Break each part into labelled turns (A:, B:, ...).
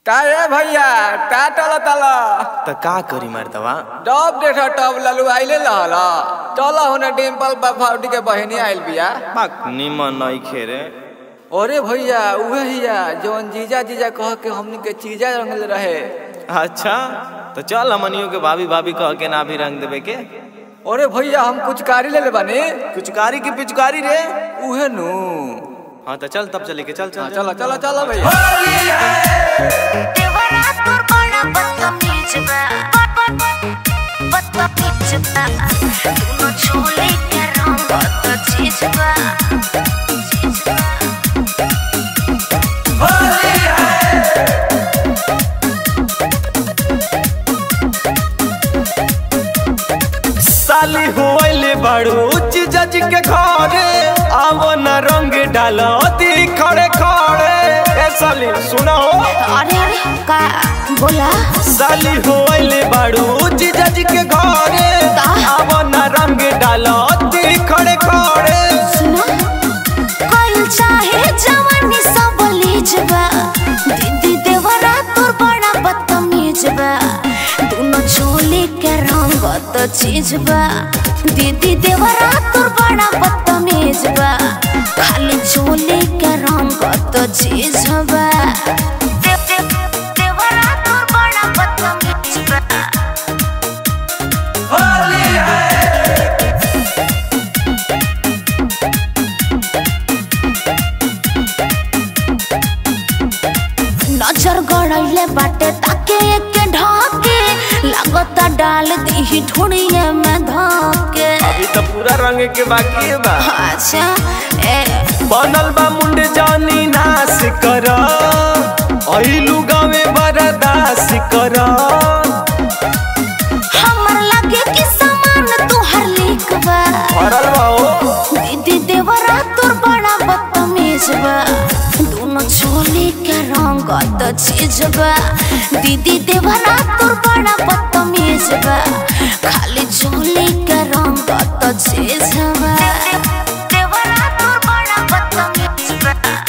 A: का रे भैया का टल तल
B: त का करी मर्दवा
A: डब देख टब ललू आइले लहल चल होने डिम्पल बाफाउटी के बहिनी आइल बिया
B: बाक निमन नहीं खेरे
A: अरे भैया उहे हिया जवन जीजा जीजा कह के हमनी के चीजा रंगल रहे
B: अच्छा तो चल हमनियों के भाभी भाभी कह के ना भी रंग देवे के
A: अरे भैया हम कुछ कारी ले ले बानी
B: पिचकारी की पिचकारी रे
A: उहे नु
B: हाँ तो चल तब चले के चल
A: हाँ,
B: चल
A: चलो चलो चलो भैया
C: देवरा तोर बड़ा बदतमीज बा बदतमीज बा दोनों छोले के रंग तो चीज बा चीज बा
B: साली होइले बड़ू जज के घरे आवो न रंग डालो दी खड़े खड़े ए साली सुनो
C: अरे अरे का बोला
B: साली होइले बड़ू जज के घरे आवो न रंग डालो दी खड़े खड़े
C: सुना कोई चाहे जवानी सब लीज बा दीदी देवरा तोर बड़ा बदतमीज बा दोनों छोले के रंग तो चीज बा दीदी देवरा तोर बड़ा बदतमीज बा खाली छोले के रंग तो चीज बा दे- दे- देवरा तोर बड़ा बदतमीज बा नजर गड़ैले बाटे ताके एक ढाके लागता डाल दी ढूंढिए में धाके
B: अभी तो पूरा रंग के बाकी है बा
C: अच्छा ए
B: बनल बा मुंड जानी नाश कर अइलू गावे बरदास कर
C: हमर लगे कि सामान तुहर लीक बा
B: भरल बा ओ
C: दीदी देवरा तोर बड़ा बदतमीज बा दोनों छोले के रंग तो चीज बा दीदी देवरा तोर बड़ा बदतमीज बा खाली छोले के रंग तो चीज बा देवरा तोर बड़ा बदतमीज बा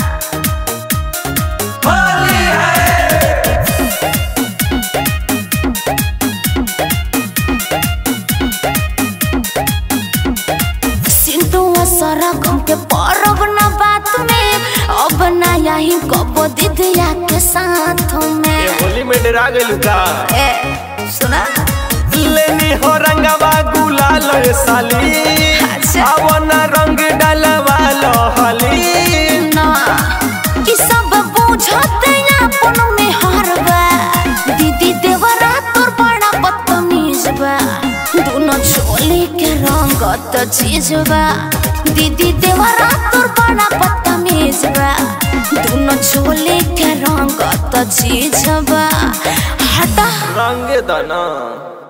C: सिंधुआ सारा गम के परब ना बात में अब ना यही कबो दीदिया के साथ
B: ये
C: में
B: होली में डरा गइलू का
C: ए सुना
B: लेनी हो रंगवा गुलाल ए साली
C: अच्छा।
B: अब ना रंग डालवा लो हली
C: ना कि सब बुझते अपन में हरबा दीदी देवरा तोर बड़ा बदतमीज बा दोनों छोले के रंग तो चीज बा दीदी देवरा तोर बड़ा बदतमीज बा दोनों छोले के रंग तो चीज बा हटा
B: रंग दना